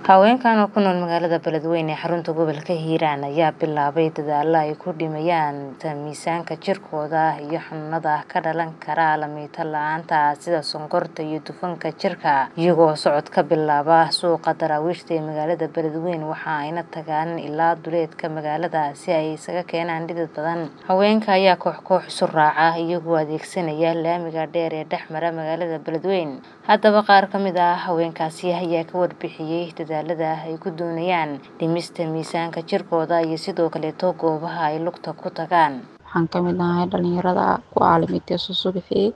Haweenkan oo ku nool magaalada Beledweyne ee xarunta gobolka Hiiraan ayaa bilaabay dadaalo ay ku dhimayaan miisaanka jirkooda iyo xanuunada ka dhalan kara lamid la'aanta sida sonkorta iyo dufanka jirka iyagoo socod ka bilaaba suuqa daraawiishta ee magaalada Beledweyne waxa ayna tagaan ilaa duleedka magaalada si ay isaga keenaan dhidid badan haweenka ayaa koox koox isu raaca iyagoo adeegsanaya laamiga dheer ee dhex mara magaalada Beledweyne haddaba qaar ka mid ah haweenkaasi ayaa ka warbixiyay dadaalada ay ku doonayaan dhimista miisaanka jirkooda iyo sidoo kaleeto goobaha ay lugta ku tagaan waxaan ka mid ahay dhalinyarada ku caalamiintay susubaxii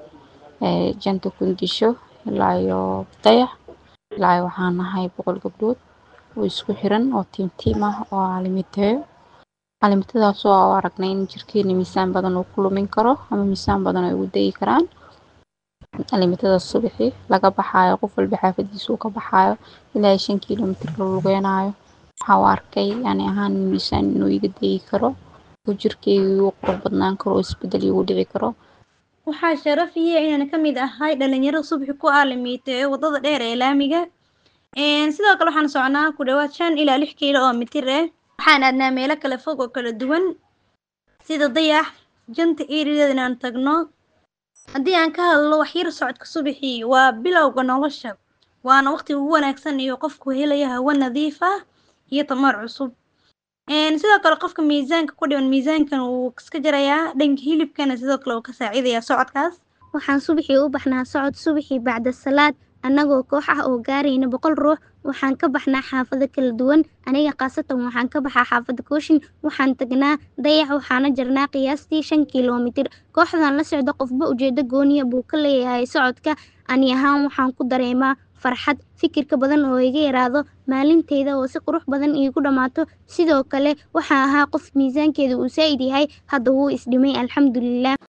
ee janta kundisho ilaa iyo dayax ilaa iyo waxaan nahay boqol gabdhood oo isku xiran oo tiim tiim ah oo caalamiinteeyo caalamiintadaas oo aan aragnay in jirkeena miisaan badan uu ku lumin karo ama miisaan badan ay ugu dayi karaan caalamiintada subaxii laga baxaayo qof walba xaafadiisa uu ka baxaayo ilaa iyo shan kiiloomitir la lugeenaayo waxaa u arkay ani ahaan miisaan inuu iga dayi karo oo jirkeyga uu qurux badnaan karo oo isbedel igu dhici karo waxaa sharaf ii ah inaan ka mid ahay dhalinyaro subaxi ku aalamiiteeyo wadada dheer ee laamiga sidoo kale waxaan socnaa ku dhawaad shan ilaa lix kiilo oo mitir ah waxaan aadnaa meelo kala fog oo kala duwan sida dayax janta eriyadeeda inaan tagno haddii aan ka hadlo waxyar socodka subaxii waa bilowga nolosha waana waqtiga ugu wanaagsan iyo qofku helaya hawo nadiif ah iyo tamar cusub sidoo kale qofka miisaanka ku dhiban miisaankan wuu iska jarayaa dhanka hilibkana sidoo kale wuu ka saacidayaa socodkaas waxaan subaxii u baxnaa socod subaxii bacda salaad annagoo koox ah oo gaarayna boqol ruux waxaan ka baxnaa xaafado kala duwan aniga khaasatan waxaan ka baxaa xaafada kooshin waxaan tagnaa dayax waxaana jarnaa qiyaastii shan kiiloomitir kooxdan la socda qofba ujeedo gooniya buu ka leeyahay socodka ani ahaan waxaan ku dareemaa farxad fikirka badan oo iga yaraado maalinteyda oo si qurux badan iigu dhammaato sidoo kale waxaan ahaa qof miisaankeeda uu saa'id yahay hadda wuu isdhimay alxamdulilah